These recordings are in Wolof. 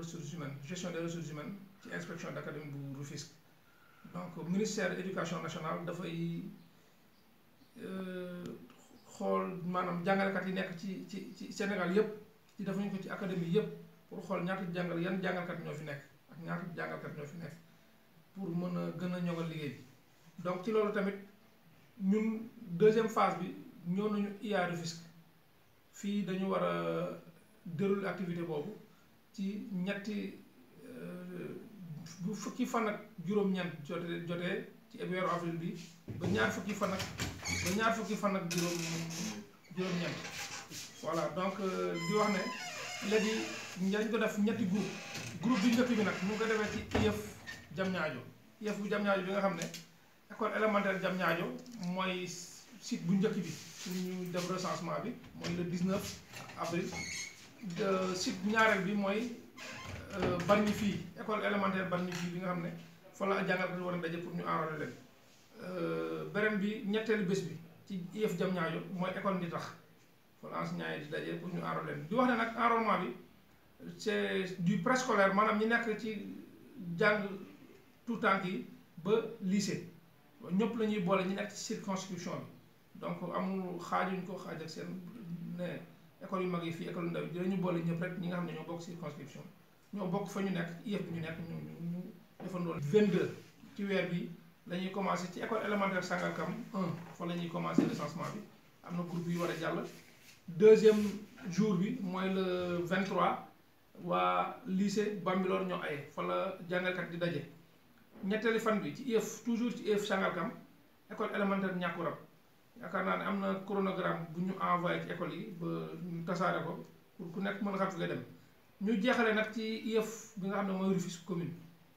ressources humaines gestion des ressources humaines ci inspection d'académie bu Rufisque donc ministère éducation nationale dafay xool maanaam jàngalekat yi nekk ci ci ci Sénégal yépp ci defuñu ko ci académie yépp pour xool ñaata jàngal yan jàngalkat ñoo fi nekk ak ñaata jàngalkat ñoo fi nekk pour mën a gën a ñoŋal liggéey bi donc ci loolu tamit ñun deuxième phase bi ñëw nañu IA Rufisque fii dañu war a dérouler activité boobu ci ñetti bu fukki fan ak juróom-ñeent jotee jotee ci weeru avril bi ba ñaar fukki fan ak ba ñaar fukki fan ak juróom juróom-ñeent voilà donc di wax ne léegi dañ ko def ñetti groupe groupe bi njëkk bi nag mu ngi ko defee ci IEF Diamniadio IEF bu Diamniadio bi nga xam ne école élémentaire Diamniadio mooy site bu njëkk bi pour ñu def recensement bi mooy le 19 avril site ñaareel bi mooy Bargny fii école élémentaire Bargny fii bi nga xam ne fa la jàngalkat war a daje pour ñu enrôler leen beneen bi ñetteelu bés bi ci IEF Diamniadio mooy école ndi tax fa la enseignants yi di daje pour ñu enrôler leen di wax ne nag enrôlement bi c'est du préscolaire maanaam ñi nekk ci jàng tout temps yi ba lycée ñëpp la ñuy boole ñi nekk ci circonscription bi donc amul xaajuñ ko xaaj ak seen ne école yu mag yi fii école yu ndaw yi dinañu boole ñëpp rek ñi nga xam ne ñoo bokk circonscription ñoo bokk fa ñu nekk IEF bi ñu nekk ñu ñu defandoo 22 ci weer bi la ñuy commencé ci école élémentaire Sangalkam 1 fa la ñuy commencé recensement bi am na groupe yu war a jàll deuxième jour bi mooy le 23 waa lycée Bambilor ñoo aye fa la jàngalkat di daje ñetteeli fan bi ci IEF toujours ci IEF Sangalkam école élémentaire Ñàkkurab yaakaar naa ne am na chronogramme bu ñu envoyé ci école yi ba ñu tasaare ko pour ku nekk mën a xam fi nga dem ñu jeexale nag ci IEF bi nga xam ne mooy Rufisque commune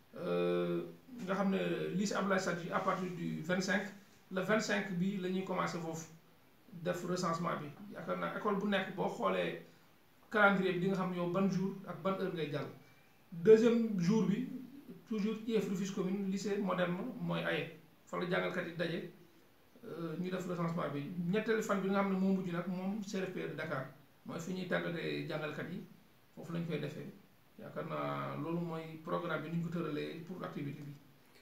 nga xam ne lycée Abdoulaye Sadji à partir du 25 le 25 bi la ñuy commencé foofu def recensement bi yaakaar naa école bu nekk boo xoolee calendrier bi di nga xam yow ban jour ak ban heure ngay jàll deuxième jour bi toujours IEF Rufisque commune lycée moderne mooy aye fa la jàngalkat yi daje ñu def recensement bi ñetteelu fan bi nga xam ne moo mujj nag moom CRFP de Dakar mooy fi ñuy tàggatee jàngalkat yi foofu lañ koy defee yaakaar naa loolu mooy programme bi ni ñu ko tëralee pour activité bi.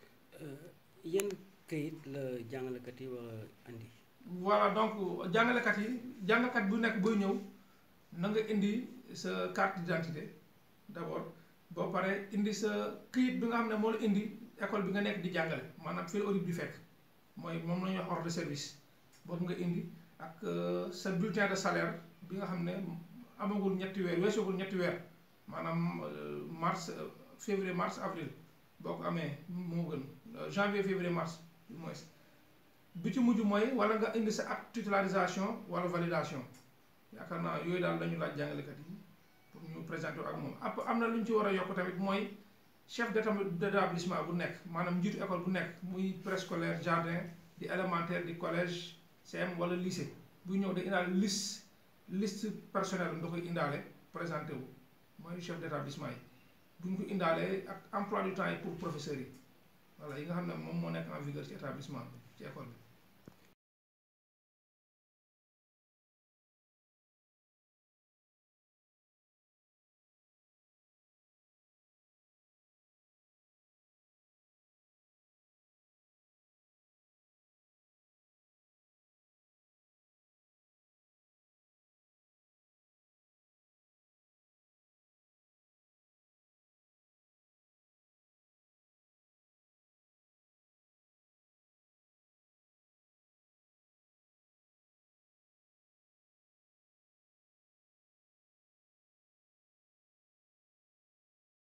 yan kayit la jàngalekat yi war a andi. voilà donc jàngalekat yi jàngalekat bu nekk booy ñëw na nga indi sa carte d'identité d'abord boo paree indi sa këyit bi nga xam ne moo la indi école bi nga nekk di jàngale maanaam fii la audit bi fekk mooy moom la ñuy wax ordre de service boobu nga indi ak sa bulletin de salaire bi nga xam ne amagul ñetti weer weesagul ñetti weer maanaam mars février mars avril boo ko amee moo gën janvier février mars du moins bi ci mujj mooy wala nga indi sa acte titularisation wala validation yaakaar naa yooyu daal lañu laaj jàngalekat yi pour ñu présenter ak moom ap am na lu ñu ci war a yokk tamit mooy chef d'établissement bu nekk maanaam njiitu école bu nekk muy préscolaire jardin di élémentaire di collège CM wala lycée buy ñëw da indaale liste liste personnel da koy indaale présenté wu mooy chef d'établissement yi bu ñu ko indaalee ak emploi du temps yi pour professeurs yi voilà yi nga xam ne moom moo nekk en vigueur ci établissement bi ci école bi